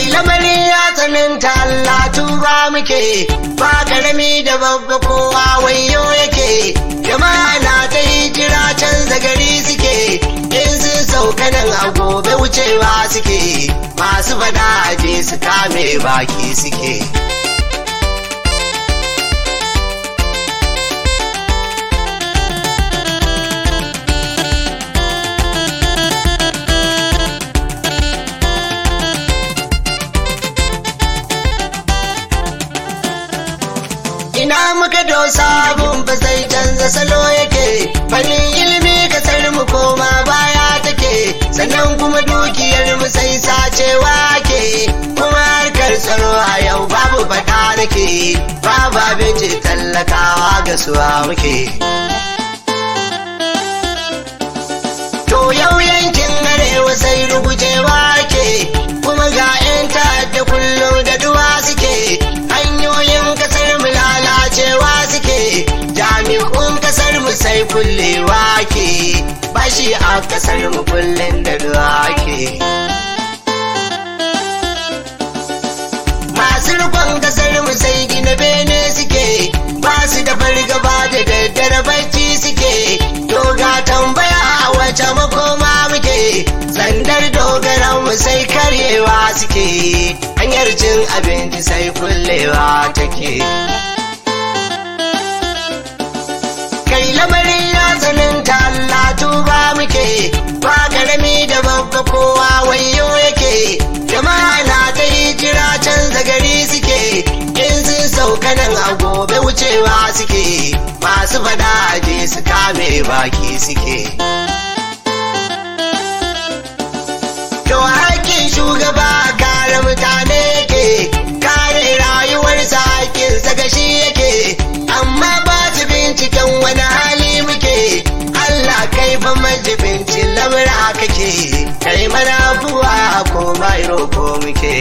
kai lamarin ya tsananta Allah tuba muke ba karami da babba kowa wayo yake jama'a na ta hijira canza gari suke in sun sauka nan a gobe wucewa suke masu fada aje su kame baki suke ina muka dosa abun ba sai canza salo yake fannin ilimi kasar mu koma baya take sannan kuma dukiyar mu sai sacewa ke kuma harkar tsaro a yau babu fada nake babu abinci tallakawa ga suwa muke to yau yankin arewa sai rugujewa ke kuma ga 'yan ta'adda kullum da duwa suke hanyoyin kasar mu lalacewa suke jami'un kasar mu sai kullewa ke bashi a kasar mu kullum da duwa ke masu rikon kasar mu sai gina bene suke ba su da fargaba da daddare bacci suke to ga tambaya a wace makoma muke sandar dogaran mu sai karyewa suke hanyar cin abinci sai kullewa take kai lamarin ya tsananta Allah tuba muke ba karami da babba kowa wayo yake jama'a na ta hijira canza gari suke in sun sauka nan a gobe wucewa suke masu fada aje su kame baki suke to hakkin shugaba kare mutane yake kare rayuwarsa hakkinsa gashi yake amma ba su binciken wani hali muke Allah kai fa majibincin lamura kake kai mana abuwa ko mai roko muke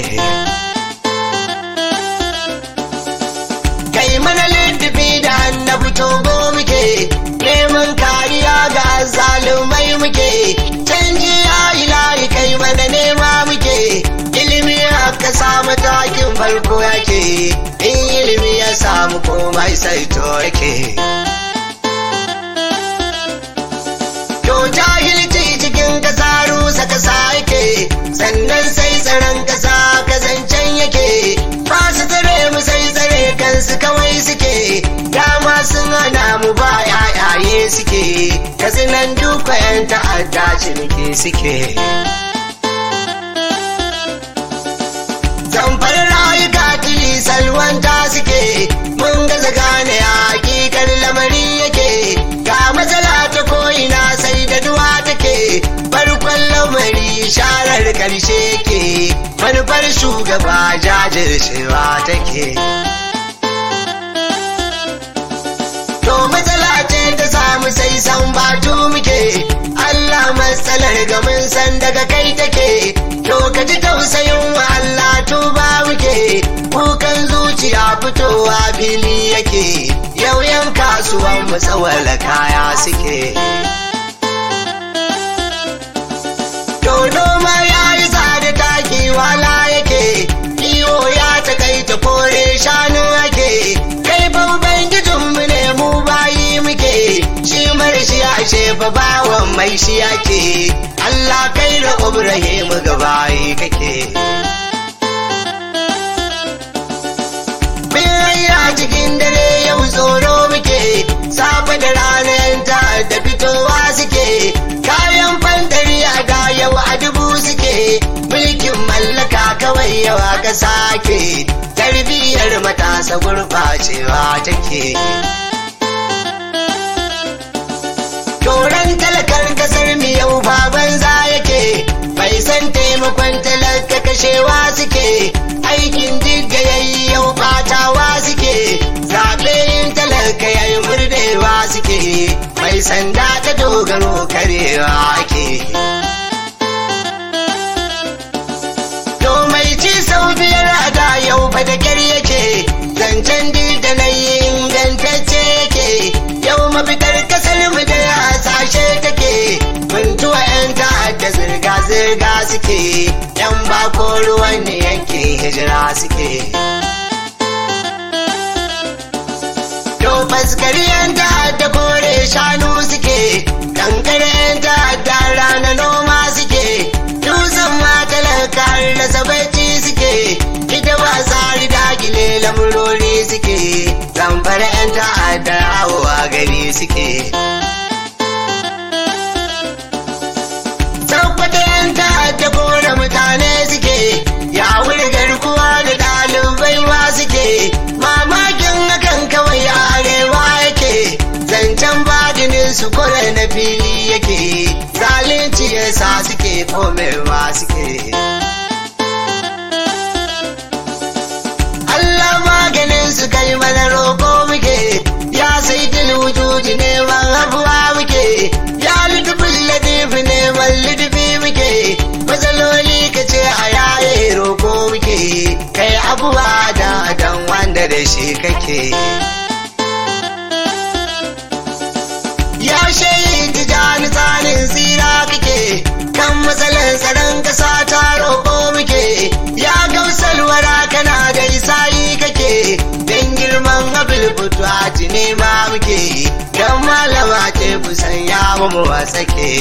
kai mana liddufi da annabi togo muke neman kariya ga zalumai muke canji ya ilahi kai mana nema muke ilimi haka samu takin farko yake in ilimi ya samu komai sai to yake to jahilci cikin kasa rusa kasa yake sannan sai tsaron kasa kazancen yake ba su tsare mu sai tsare kansu kawai suke dama sun hana mu ba yayaye suke kazinan duka yan ta'adda ciniki suke zamfar rayuka tili salwanta suke mun gaza gane hakikar lamari yake ga matsala ta ko'ina sai da duwa take farkon lamari sharar karshe ke manufar shugaba jajircewa take to matsala ce ta samu sai san batu muke Allah matsalar ga mun san daga kai take to ka ji tausayin wa Allah tuba muke kukan zuciya fitowa fili yake yau yan kasuwan mu tsawala kaya suke to noma ya yi tsada taki wala yake iyo ya takaita kore shanu ake kai babban gijinmu ne mu bayi muke shi marshi ashe fa bawan mai shi ake Allah kai da Ibrahim ga bayi kake Biyayya cikin dare yau tsoro muke safe da ranar ta da fitowa suke kayan fantari a da yau a dubu suke mulkin mallaka kawai yawa ka sake tarbiyyar matasa gurɓacewa take Toron talakar kasar mu yau baban za yake bai san taimakon talaka kashewa suke aikin jigga yayi yau batawa suke zaɓe yin talaka yayi murdewa suke mai sanda ta dogaro karewa ake to mai ci sau biyar a da yau fa da kyar yake zancen da na yi ingantacce yake yau mafitar kasar mu da hasashe take buntuwa yan ta'adda zirga-zirga suke yan bako ruwan ne yanke hijira suke to faskari yan ta'adda kore shanu suke kankare yan ta'adda rana noma suke dutsen matalaka da sabaici suke ita ba tsari dakile lamurori suke zamfara yan ta'adda hawa gari suke tabbata yan ta'adda kore mutane suke ya wuri garkuwa da ɗalibai ma suke mamakin hakan kawai a arewa yake zancen badinin su kore na fili yake zalunci yasa suke komewa suke Allah maganin su kai mana roƙo muke ya sai wujudi neman abuwa muke ya lidufin ladifi neman lidufi muke matsaloli ka ce a yaye roƙo muke kai abuwa da dan wanda da shi kake ya shayi tijani tsarin tsira kake kan matsalar tsaron kasa ta roƙo muke ya gamsalwara kana da isa'i kake don girman abil fituwa ne ma muke don malama ce kusan ya mu wasake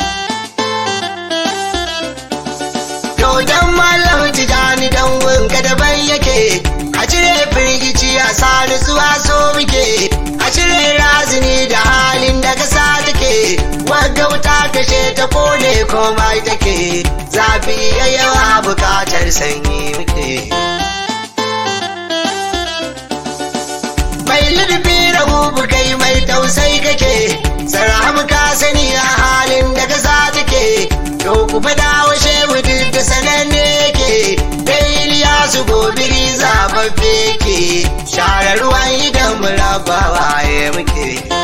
to don malam tijani don wanka daban yake a cire firgici a sa nutsuwa so muke a cire razini da halin da kasa take wagauta kashe ta kone komai take zafi ya yawa bukatar sanyi muke mai lullubi rahu kai mai tausai kake sarhamu ka sani a halin da kasa take to ku fada wa shehu duk da sananne yake dai su gobiri zababbe ke share ruwan idan murabawa ya muke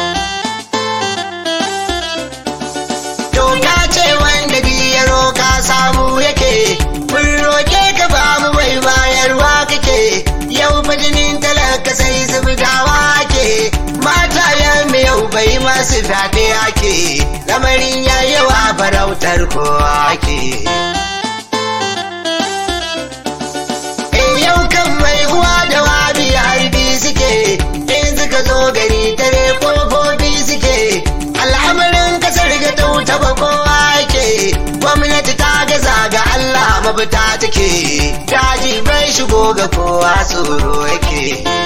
to ka ce wanda biyaro ka samu yake mun roke ka ba mu bai bayarwa kake yau majinin talaka sai zubdawa ke mata ya yau bai masu fyaɗe ake lamarin ya yawa farautar kowa ake yau kan mai uwa da wabi harbi suke in suka zo gari dare kofofi suke al'amarin kasar ga tauta ba kowa ke gwamnati ta gaza ga Allah mafita take daji bai shigo ga kowa tsoro yake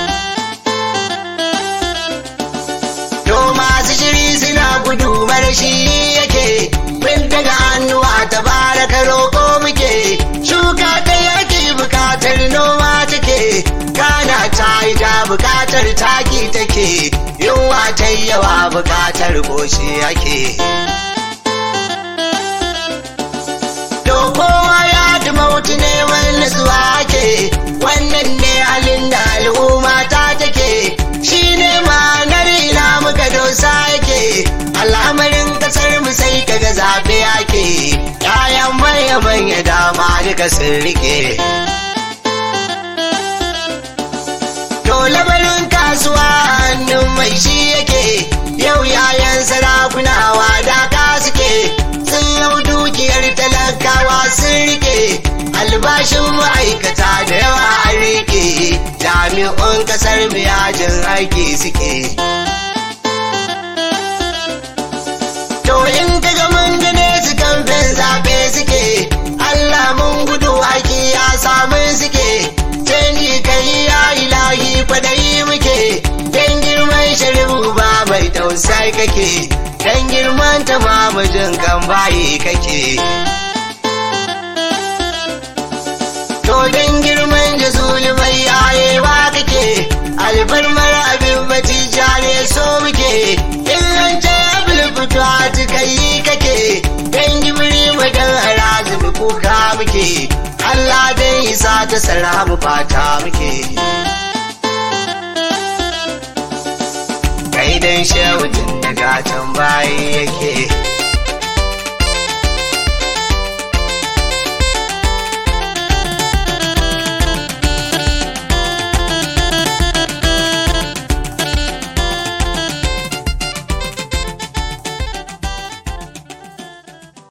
to masu shiri suna gudu marashi yake bin daga hannuwa ta baraka roƙo muke shuka ta yaki bukatar noma take gana ta yi ta bukatar taki take yunwa ta yawa bukatar goshi ake to kowa ya dumauti neman nasuwa ake wannan ne halin da al'umma ta take shi ne ma'anar ina muka dosa yake al'amarin kasar mu sai kaga zaɓe ake yayan manya manya dama duka sun rike to labarin kasuwa hannun mai shi yake yau yayan sarakuna wadaka suke sun hau dukiyar talakawa sun rike albashin ma'aikata da yawa an rike jami'un kasar mu yajin aiki suke to in ka ga mun gane su kamfen zaɓe suke Allah mun gudu aiki ya samu suke canji kai ya ilahi kwadayi muke dan girman shari'u ba mai tausai kake dan girman ta mamujin kan bayi kake to dan girman jazuli mai yayewa kake alfarmar abin batija ne so muke in an ce abin fito a tukayi kake dan gibiri madan harazumi kuka muke Allah dai isa ta sara mu fata muke kai dan shehu tun daga can bayi yake